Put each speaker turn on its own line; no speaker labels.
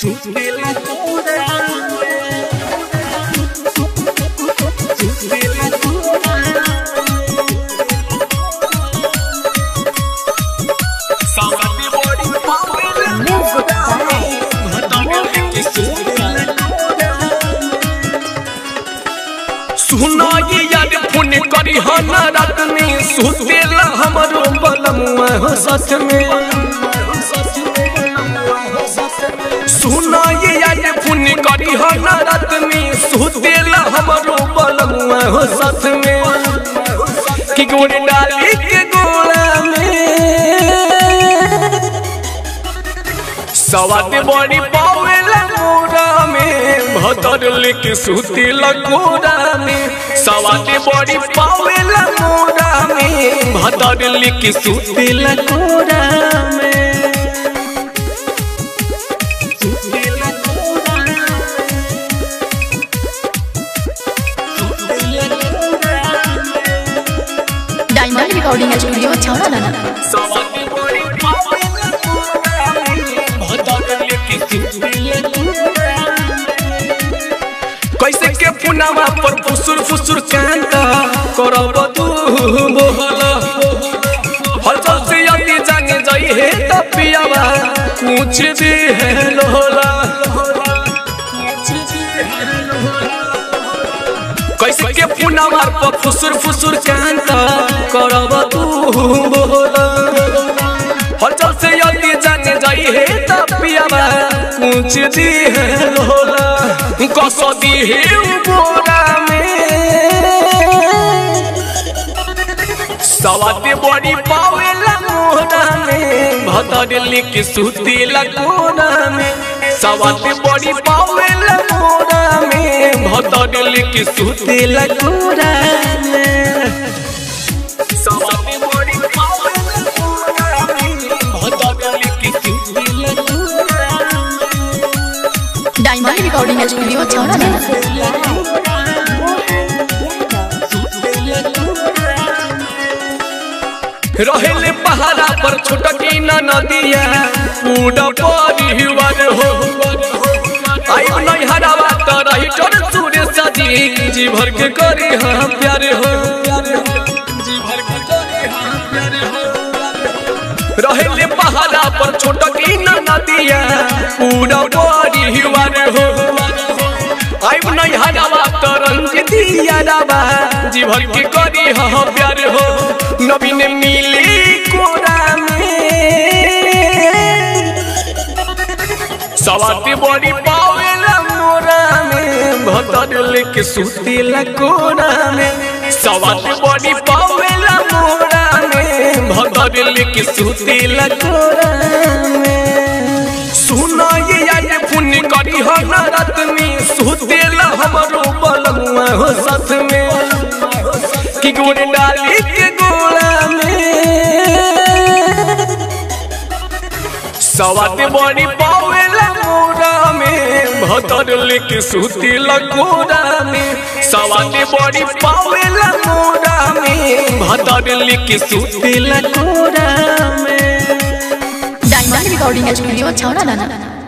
सुतेला कोरा में सुतेला कोरा सावती बॉडी पावेला
Music by
भटके के सुतेला कोरा सुना ये याद फोन करी हना रात में सुतेला हमरो बलमुआ हो सच में सुना ये याद फोन करी हना रात में सुतेला हमरो बलमुआ हो सच में कि गोड़ डाली के गोला में सवाद बड़ी पावेला मोरा में भतर लेके सुती लगोरा में सवाद बड़ी पावेला मोरा में भतर लेके सुती लगोरा में सुती लगोरा में। सुती लगोरा में।
डायमंड रिकॉर्डिंग स्टूडियो छौड़ा लाना
सवाद बड़ी पावेला मोरा में भतर लेके सुती लगोरा में। कैसे के पुनावा पर फुसुर फुसुर कांता करब तू बोहल हलचल से यदि जाने जाई हे तपियावा कुछ भी है लोला कैसे के पुनावा पर फुसुर फुसुर कांता करब तू बोहल हलचल से यदि जाने जाई हे तपियावा कुछ भी है लोला कसदी हे बोरा में सवाद बड़ी पावेला मोरा में भतर लिख सुती लगोरा में सवाद बड़ी पावेला मोरा में भतर लिख सुती लगोरा में सवाद बड़ी पावेला मोरा में भतर लिख सुती लगोरा में
डायमंड रिकॉर्डिंग स्टूडियो छौड़ा लाना
रहेले पहाड़ा पर छोटकी न नदिया पूरा परिवार हो आई नहीं हरावा तो रही टोर सूर्य सजी जी भर के करी हाँ प्यारे हो जी भर के करी हाँ प्यारे हो रहेले पहाड़ा पर छोटकी न नदिया पूरा परिवार हो आई नहीं हरावा तो रंजितिया रावा जी भर के करी हाँ प्यारे हो नवीन मिली कोरा में सवाती बड़ी पावेला मोरा में भतर लेके सुतेला कोरा में सवाती बड़ी पावेला मोरा में भतर लेके सुतेला कोरा में सुना ये याद फोन करी हो ना रात में सुतेला हमरो बलमुआ हो साथ में कि गोड़ डाली के गोला में सवाद बड़ी पावेला मोरा में भतर लेके सुती लगोरा में सवाद बड़ी पावेला मोरा में भतर लेके सुती लगोरा में
डायमंड रिकॉर्डिंग स्टूडियो छौड़ा लाना